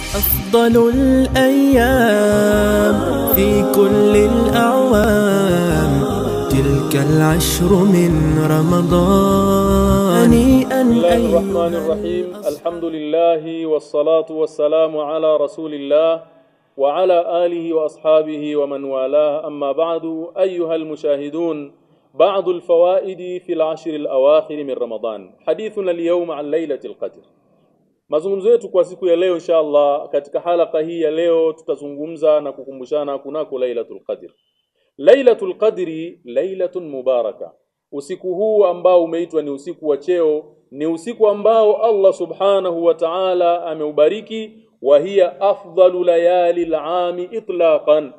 أفضل الأيام في كل الأعوام تلك العشر من رمضان هنيئا بسم الله أيها الرحمن الرحيم الحمد لله والصلاة والسلام على رسول الله وعلى آله وأصحابه ومن والاه أما بعد أيها المشاهدون بعض الفوائد في العشر الأواخر من رمضان حديثنا اليوم عن ليلة القدر Mazungumzo yetu kwa siku ya leo inshallah katika halaka hii ya leo tutazungumza na kukumbushana kunako Lailatul Qadr. Lailatul Qadri lailatun mubaraka. Usiku huu ambao umeitwa ni usiku wa cheo ni usiku ambao Allah Subhanahu wa Ta'ala ameubariki wa hiya afdalu layali al-ami itlaqan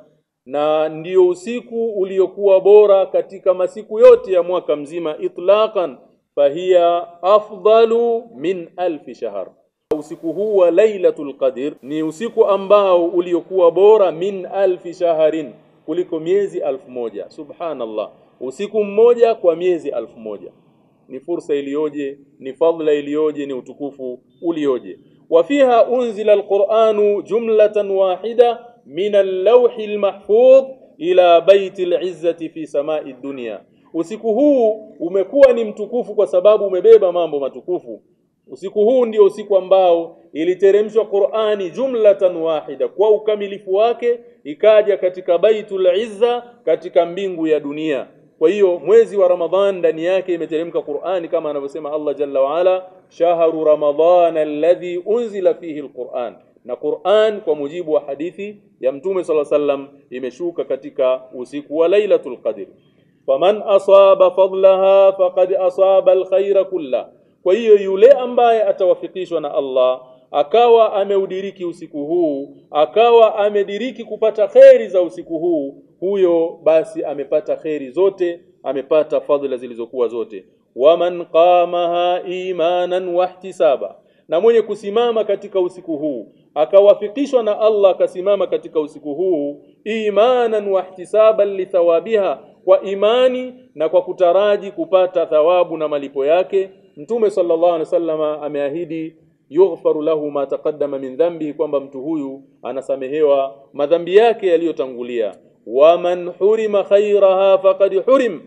na ndio usiku uliokuwa bora katika masiku yote ya mwaka mzima itlaqan fahiya afdalu min alfi shahr usiku huu wa lailatul qadr ni usiku ambao uliokuwa bora min alfi shaharin kuliko miezi alfu moja subhanallah usiku mmoja kwa miezi alfu moja ni fursa iliyoje ni fadhila iliyoje ni utukufu ulioje wafiha unzila alquranu jumlatan wahida min allawhi almahfudh ila baiti alizzati fi samai dunya usiku huu umekuwa ni mtukufu kwa sababu umebeba mambo matukufu Usiku huu ndio usiku ambao iliteremshwa Qur'ani jumlatan wahida kwa ukamilifu wake ikaja katika Baitul Izza katika mbingu ya dunia. Kwa hiyo mwezi wa Ramadhan ndani yake imeteremka Qur'ani kama anavyosema Allah Jalla wa Ala shahru Ramadhan alladhi unzila fihi alquran. Na Qur'an kwa mujibu wa hadithi ya Mtume صلى الله عليه وسلم imeshuka katika usiku wa Lailatul Qadr. Faman asaba fadlaha faqad asaba alkhayra kullahu kwa hiyo yule ambaye atawafikishwa na Allah akawa ameudiriki usiku huu, akawa amediriki kupata kheri za usiku huu, huyo basi amepata kheri zote, amepata fadhila zilizokuwa zote. Waman qamaha imanan wahtisaba, na mwenye kusimama katika usiku huu akawafikishwa na Allah akasimama katika usiku huu imanan wahtisaban lithawabiha, kwa imani na kwa kutaraji kupata thawabu na malipo yake Mtume sallallahu alaihi wasallama ameahidi yughfaru lahu ma taqaddama min dhambi kwamba mtu huyu anasamehewa madhambi yake yaliyotangulia waman hurima khairaha faqad hurim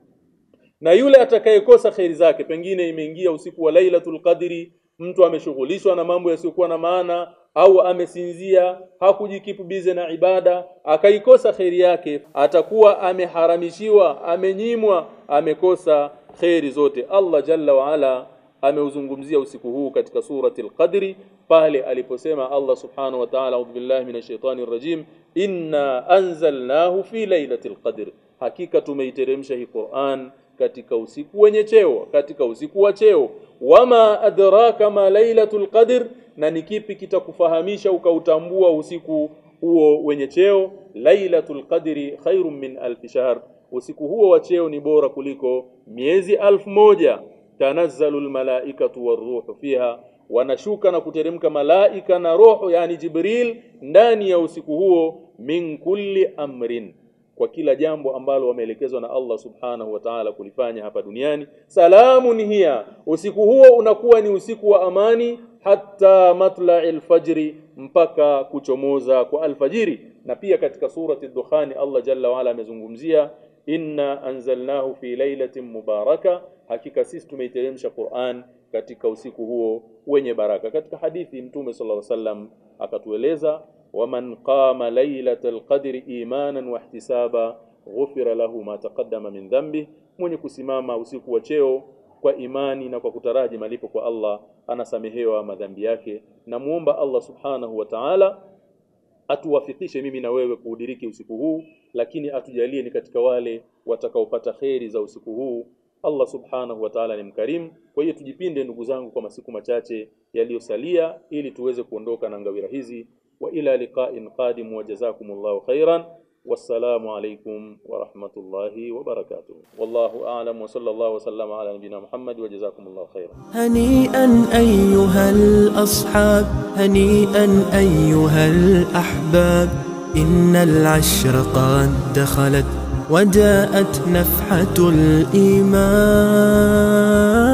na yule atakayekosa khairi zake pengine imeingia usiku wa lailatul qadri mtu ameshughulishwa na mambo yasiyokuwa na maana au amesinzia hakujikipu bize na ibada akaikosa khairi yake atakuwa ameharamishiwa amenyimwa amekosa khairi zote Allah jalla wa ala ameuzungumzia usiku huu katika surati al-Qadri pale aliposema Allah subhanahu wa ta'ala a'udhu billahi minash shaitani rajim inna anzalnahu fi lailatul qadr hakika tumeiteremsha hii Qur'an katika usiku wenye cheo katika usiku wa cheo wama adraka ma lailatul qadr na ni kipi kitakufahamisha ukautambua usiku huo wenye cheo lailatul qadri khairum min alf shahr usiku huo wa cheo ni bora kuliko miezi alfu moja tanazzalu almalaikatu waruhu fiha wanashuka na kuteremka malaika na roho yani jibril ndani ya usiku huo min kulli amrin kwa kila jambo ambalo wameelekezwa na Allah subhanahu wa ta'ala kulifanya hapa duniani salamun hiya usiku huo unakuwa ni usiku wa amani hatta matla'il fajri mpaka kuchomoza kwa alfajiri na pia katika surati ad-dukhani Allah jalla wa ala amezungumzia inna anzalnahu fi lailatin mubaraka hakika sisi tumeiteremsha Qur'an katika usiku huo wenye baraka katika hadithi mtume sallallahu alaihi wasallam akatueleza waman qama lailatal qadri imanan wa ihtisaba ghufira lahu ma taqaddama min dhanbi mwenye kusimama usiku wa cheo kwa imani na kwa kutaraji malipo kwa Allah anasamehewa madhambi yake na muomba Allah subhanahu wa ta'ala atuwafikishe mimi na wewe kuudiriki usiku huu lakini atujalie ni katika wale watakaopata kheri za usiku huu Allah subhanahu wa ta'ala ni mkarimu kwa hiyo tujipinde ndugu zangu kwa masiku machache yaliyosalia ili tuweze kuondoka na ngawira hizi wa ila liqa'in qadim wa jazakumullahu khairan والسلام عليكم ورحمة الله وبركاته والله أعلم وصلى الله وسلم على نبينا محمد وجزاكم الله خيرا هنيئا أيها الأصحاب هنيئا أيها الأحباب إن العشر قد دخلت وجاءت نفحة الإيمان